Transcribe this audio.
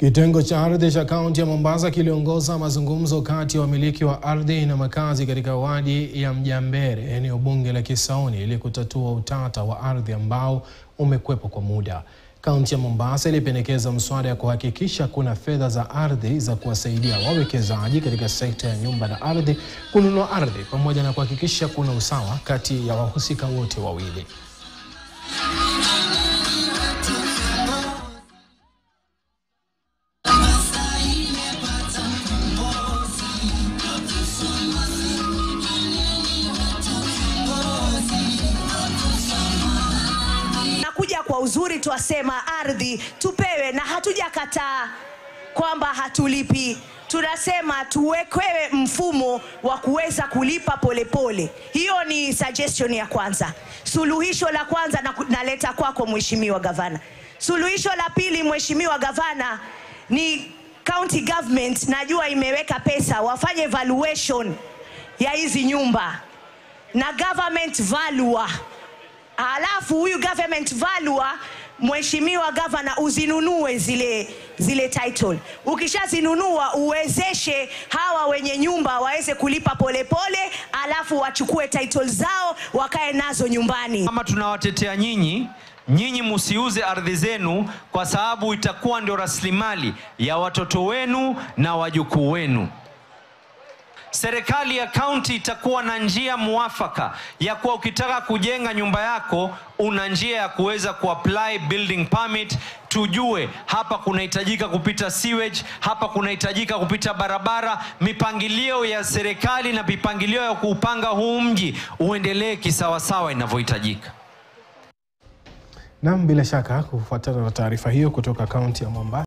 Kitengo cha ardhi cha kaunti ya Mombasa kiliongoza mazungumzo kati ya wamiliki wa ardhi na makazi katika wadi ya Mjambere, eneo bunge la Kisauni, ili kutatua utata wa ardhi ambao umekwepo kwa muda. Kaunti ya Mombasa ilipendekeza mswada ya kuhakikisha kuna fedha za ardhi za kuwasaidia wawekezaji katika sekta ya nyumba na ardhi kununua ardhi pamoja na kuhakikisha kuna usawa kati ya wahusika wote wawili. Nakuja kwa uzuri, twasema ardhi tupewe, na hatujakataa kwamba hatulipi. Tunasema tuwekewe mfumo wa kuweza kulipa polepole. Hiyo ni suggestion ya kwanza. Suluhisho la kwanza na, naleta kwako Mheshimiwa Gavana. Suluhisho la pili, Mheshimiwa Gavana, ni county government, najua imeweka pesa, wafanye valuation ya hizi nyumba na government valuer Alafu huyu government valuer, mheshimiwa gavana, uzinunue zile zile title. Ukishazinunua uwezeshe hawa wenye nyumba waweze kulipa polepole pole, alafu wachukue title zao wakae nazo nyumbani. Kama tunawatetea nyinyi, nyinyi musiuze ardhi zenu, kwa sababu itakuwa ndio rasilimali ya watoto wenu na wajukuu wenu. Serikali ya kaunti itakuwa na njia muafaka ya kuwa ukitaka kujenga nyumba yako una njia ya kuweza kuapply building permit. Tujue hapa kunahitajika kupita sewage, hapa kunahitajika kupita barabara. Mipangilio ya serikali na mipangilio ya kuupanga huu mji uendelee kisawasawa inavyohitajika. Naam, bila shaka kufuatana na taarifa hiyo kutoka kaunti ya Mombasa